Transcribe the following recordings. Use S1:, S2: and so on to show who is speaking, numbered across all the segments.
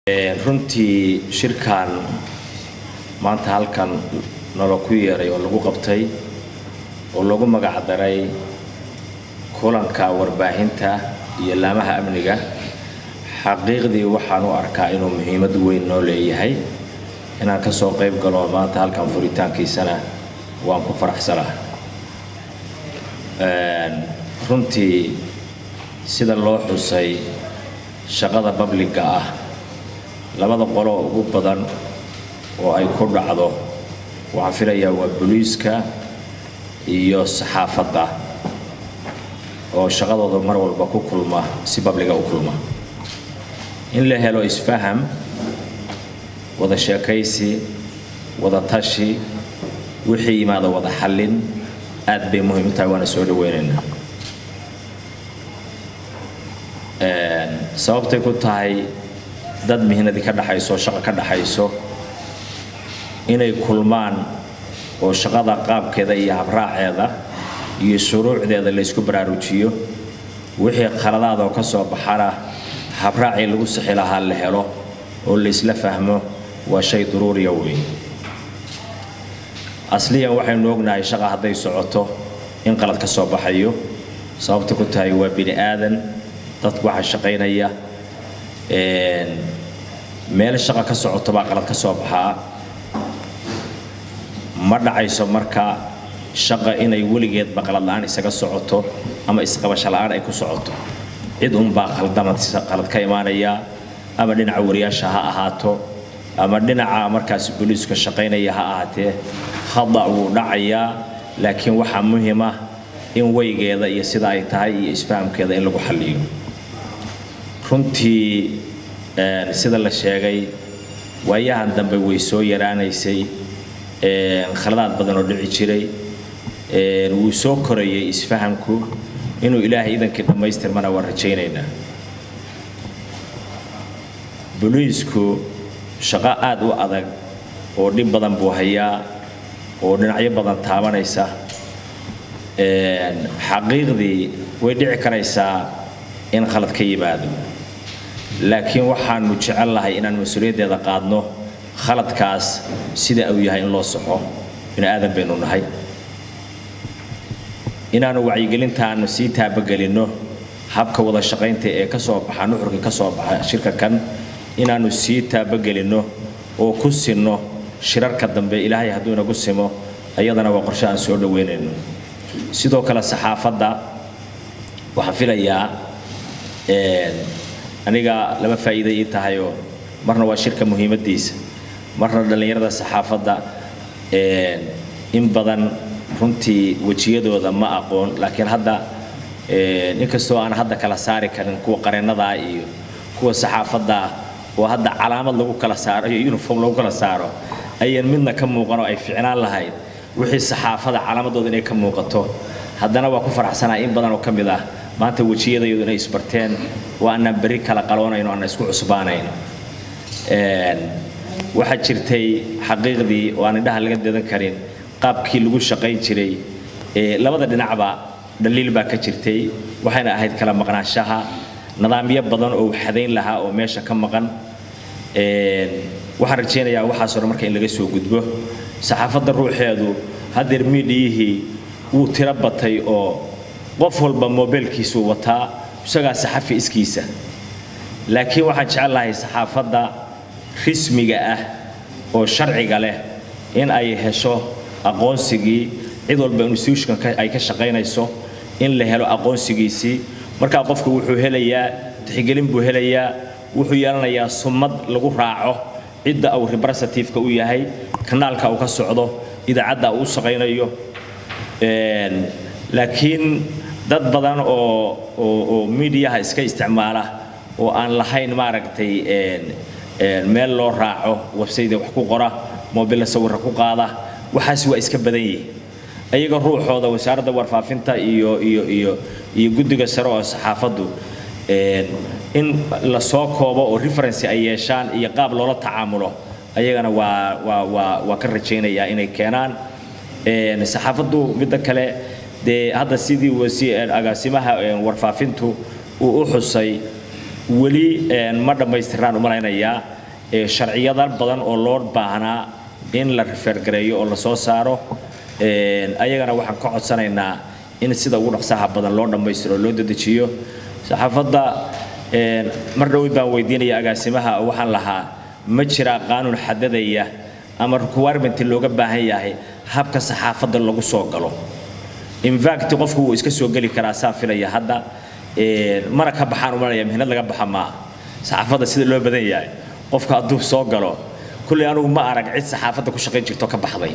S1: runtii shirkan maanta halkan nolo ku yeeray oo lagu qabtay oo lagu magacdaray kulanka warbaahinta iyo laamaha amniga xaqiiqdii waxaan u arkaa inuu muhiimad weyn noo leeyahay inaan ka soo qayb galo maanta halkan furitaankiisana waan ku faraxsanaa runtii sida loo xusay shaqada babliga ah labada qolo ugu badan oo ay ku dhacdo waxaan filayaa waa booliiska iyo saxaafadda oo shaqadooda mar walba ku kulma si babliga u kulma in la helo isfaham wada sheekaysi wada tashi wixii yimaada wada xallin aad bay muhiim u tahay waana soo dhaweynaynaa sababtay ku tahay dad mihnadii ka dhaxayso shaqo ka dhaxayso inay kulmaan oo shaqada qaabkeeda iyo habraaceeda iyo shuruucdeeda la ysku baraarujiyo wixii khaladaadoo ka soo baxana habraacii lagu sixi lahaa la helo oo laysla fahmo waa shay duruuriya weyn asliyan waxaynu ognahay shaqa hadday socoto in qalad ka soo baxayo sababta ku tahay waa bini aadan dadku waxaa shaqaynaya meel shaqa ka socoto baa qalad ka soo baxaa ma dhacayso marka shaqa inay weligeedba qalad la'aan isaga socoto ama isqabasho la'aan ay ku socoto cid unbaa khaldamad qalad ka imaanaya ama dhinaca wariyaasha ha ahaato ama dhinaca markaas booliiska shaqaynaya ha ahaatee khada wuu dhacayaa laakiin waxaa muhiim ah in weygeeda iyo sida ay tahay iyo isfahamkeeda in lagu xalliyo runtii sida la sheegay waayahan dambe way soo yaraanaysay khaladaad badan oo dhici jiray wuu soo korayay isfahamku inuu ilaahay idankii dhammaystirmana waan rajaynaynaa boliisku shaqo aad u adag oo dhib badan buu hayaa oo dhinacyo badan taabanaysa xaqiiqdii way dhici karaysaa in khalad ka yimaado laakiin waxaanu jecel lahay inaan mas-uuliyaddeeda qaadno khaladkaas sida uu yahay in loo soxo bini aadan baynu nahay inaanu wacyigelintaanu sii taabagelinno habka wada shaqaynta ee ka soo baxa nuxurka ka soo baxa shirka kan inaanu sii taabagelinno oo ku sinno shirarka dambe ilaahay hadduu inagu simo ayadana waa qorshe aan soo dhoweynayno sidoo kale saxaafadda waxaan filayaa aniga laba faa'iida ii tahayoo marna waa shirka muhiimaddiisa marna dhallinyarada saxaafadda in badan runtii wejiyadooda ma aqoon laakiin hadda inkastoo aan hadda kala saari karin kuwa qareennadaa iyo kuwa saxaafaddaa oo hadda calaamad lagu kala saaro iyo uniform lagu kala saaro ayaan midna ka muuqanoo ay ficnaan lahayd wixii saxaafada calaamadooda inay ka muuqato haddana waa ku faraxsanaa in badan oo ka mid ah maanta wejiyadayadu inay isbarteen oo aanaan berri kala qaloonayn oo aanan isku cusbaanayn waxaa jirtay xaqiiqdii oo aan indhaha laga dadan karin qaabkii lagu shaqayn jiray labada dhinacba dhaliil baa ka jirtay waxayna ahayd kala maqnaanshaha nidaamyo badan oo xadayn lahaa oo meesha ka maqan waxaan rajaynayaa waxaasoo dhan marka in laga soo gudbo saxaafadda ruuxeedu haddeer miidhiyihii wuu tiro batay oo qof walba mobeelkiisuu wataa isagaa saxafi iskiisa laakiin waxaan jecel lahay saxaafadda rismiga ah oo sharciga leh in ay hesho aqoonsigii cid walba institutionka ay ka shaqaynayso in la helo aqoonsigiisii markaa qofku wuxuu helayaa tixgelin buu helayaa wuxuu yeelanayaa sumad lagu raaco cidda uu representativeka u yahay kanaalka uu ka socdo idaacadda uu u shaqaynayo laakiin dad badan oo oo miidiyaha iska isticmaala oo aan lahayn maaragtay meel loo raaco websayda wax ku qora moobilla sawirra ku qaada waxaas waa iska badan yihin ayaga ruuxooda wasaaradda warfaafinta iyo iyo iyo iyo guddiga sare oo saxaafaddu in la soo koobo oo referency ay yeeshaan iyo qaab loola tacaamulo ayagana waa waa waa waa ka rajaynayaa inay keenaan saxaafaddu midda kale dee hadda sidii wasi agaasimaha warfaafintu uu u xusay weli ma dhammaystiraan umalaynayaa sharciyada badan oo loo baahnaa in la rifeergareeyo oo la soo saaro ayagana waxaan ka codsanaynaa in sida ugu dhaqsaha badan loo dhammaystiro oo loo dedejiyo saxaafadda mar dhowid baan weydiinaya agaasimaha oo waxaan lahaa ma jiraa qaanuun xadadaya ama requirement looga baahan yahay habka saxaafadda lagu soo galo infact qofku wuu iska soo geli karaa saa filaya hadda mana ka baxaan umalaya mihnad laga baxa maaha saxaafadda sida loo badan yahay qofku hadduu soo galo kulley anugu ma arag cid saxaafadda ku shaqayn jirto ka baxday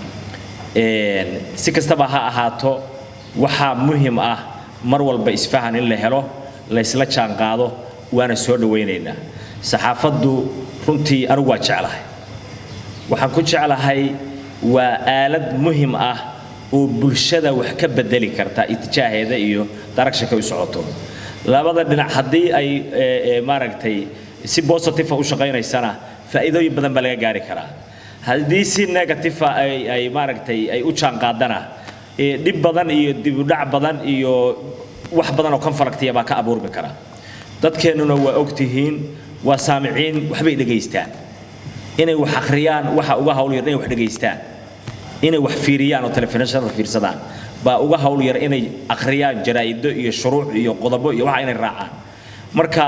S1: si kastaba ha ahaato waxaa muhim ah mar walba isfahan in la helo la isla jaanqaado waana soo dhawaynaynaa saxaafaddu runtii anigu waa jeclahay waxaan ku jeclahay waa aalad muhim ah oo bulshada wax ka bedeli karta itijaaheeda iyo daragshanka u socoto labada dhinac haddii ay maaragtay si positive u shaqaynaysana faa'iidooyin badan baa laga gaari karaa haddii si negative ay ay maaragtay ay u jaanqaadana dhib badan iyo dibudhac badan iyo wax badan oo konfalaktiya baa ka abuurmi kara dadkeennuna waa ogtihiin waa saamiciin waxbay dhegaystaan inay wax akhriyaan waxa uga hawl yar inay wax dhegaystaan inay wax fiiriyaan oo telefishinada fiirsadaan baa uga hawl yar inay akhriyaan jaraa'ido iyo shuruuc iyo qodobo iyo waxa inay raacaan marka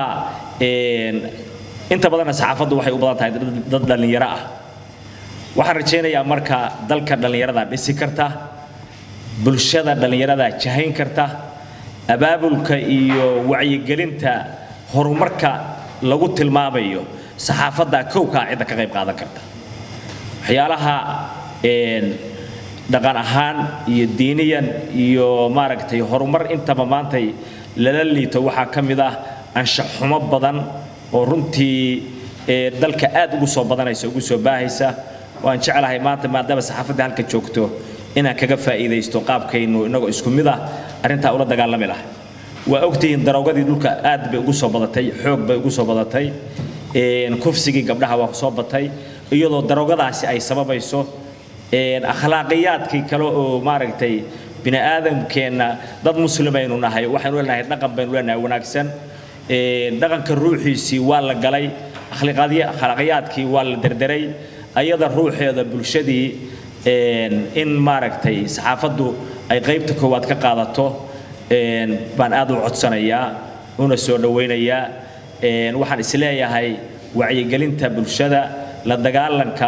S1: inta badanna saxaafaddu waxay u badan tahay dad dhallinyaro ah waxaan rajaynayaa marka dalka dhallinyarada dhisi karta bulshada dhallinyarada jahayn karta abaabulka iyo wacyigelinta horumarka lagu tilmaamayo saxaafadda kowkaa cidda ka qayb qaadan karta waxyaalaha dhaqan ahaan iyo diiniyan iyo maaragtay horumar intaba maantay lala liito waxaa ka mid ah anshaxumo badan oo runtii dalka aad ugu soo badanaysa ugu soo baahaysa waan jeclahay maanta maadaama saxaafadda halka joogto inaan kaga faa'iidaysto qaabkaynu inagoo isku mid ah arrintaa ula dagaalami lahay waa ogtihiin daroogadii dhulka aad bay ugu soo badatay xoog bay ugu soo badatay kufsigii gabdhaha waa soo batay iyadoo daroogadaasi ay sababayso akhlaaqiyaadkii kale oo maaragtay bini aadamkeenna dad muslimaynu nahay waxaynu leenahay dhaqan baynu leenahay wanaagsan dhaqanka ruuxiisii waa la galay akhlaaqiyaadkii waa la derderay ayada ruuxeeda bulshadii in maaragtay saxaafaddu ay qaybta koowaad ka qaadato baan aad u codsanayaa una soo dhawaynayaa waxaan isleeyahay wacyigelinta bulshada la dagaalanka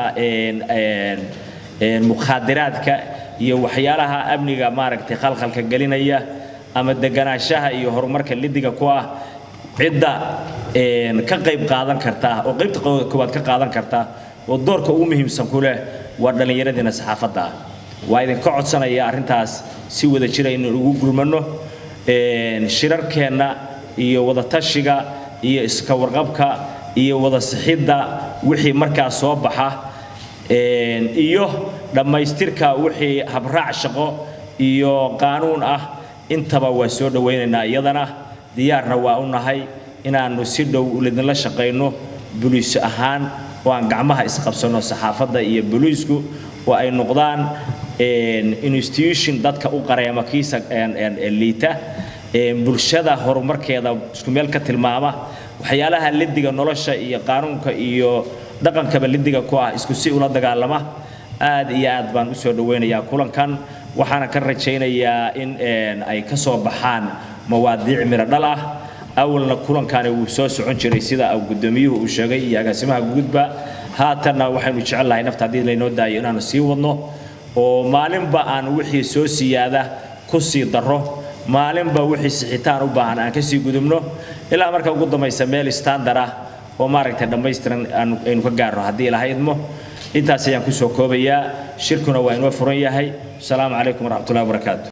S1: mukhaadiraadka iyo waxyaalaha amniga maaragtay khalkhalka gelinaya ama deganaanshaha iyo horumarka lidiga ku ah cidda ka qayb qaadan karta oo qaybta koowaad ka qaadan karta oo doorka ugu muhiimsan ku leh waa dhallinyaradiina saxaafadda ah waa idinka codsanaya arrintaas si wada jira inaan ugu gulmanno shirarkeenna iyo wadatashiga iyo iska warqabka iyo wada sixidda wixii markaa soo baxa iyo dhammaystirka wixii habraac shaqo iyo qaanuun ah intaba waa soo dhawaynaynaa iyadana diyaarna waa u nahay inaannu si dhow lidinla shaqayno buliis ahaan oo aan gacmaha isqabsanno saxaafadda iyo buliisku oo ay noqdaan institution dadka u qareema kiisa liita bulshada horumarkeeda isku meel ka tilmaama waxyaalaha lidiga nolosha iyo qaanuunka iyo dhaqankaba lidiga ku ah isku si ula dagaalama aad iyo aad baan u soo dhawaynayaa kulankan waxaana ka rajaynayaa in ay ka soo baxaan mawaadiic miro dhal ah awalna kulankani wuu soo socon jiray sida gudoomiyuhu uu sheegay iyo agaasimaha guudba haatanna waxaynu jecelnahay nafta haddii laynoo daayo inaanu sii wadno oo maalinba aan wixii soo siyaada ku sii darro maalinba wixii sixitaan u baahan aan kasii gudubno ilaa marka ugu dambaysa meel standard ah oo maaragtay dhammaystiran aynu ka gaarno haddii ilaha idmo intaas ayaan kusoo koobayaa shirkuna waa inoo furan yahay asalaamu calaykum waraxmatullahi wabarakaatu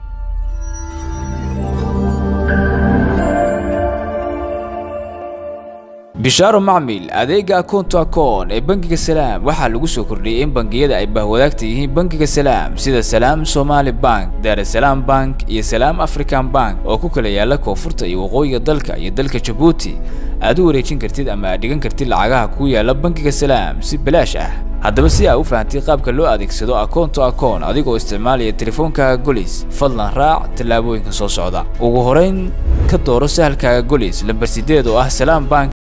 S2: bishaaro macmil adeega akoonto akoon ee bangiga salaam waxaa lagu soo kordhiyey in bangiyada ay bahwadaagta yihiin bangiga salaam sida salaam somaali bank daarasalaam bank iyo salaam african bank oo ku kala yaala koonfurta iyo waqooyiga dalka iyo dalka jabuuti aad u wareejin kartid ama aad dhigan kartid lacagaha ku yaala bangiga salaam si bilaash ah haddaba si aa u fahamtay qaabka loo adeegsado akoon to akoon adigoo isticmaalaya teleefoonkaaga golis fadlan raac tallaabooyinka soo socda ugu horeyn ka dooro sahalkaaga golis lambar sideed oo ah salaam bank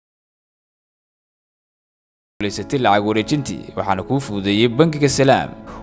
S2: guulaysatay lacag wareejintii waxaana kuu fududeeyey bangiga salaam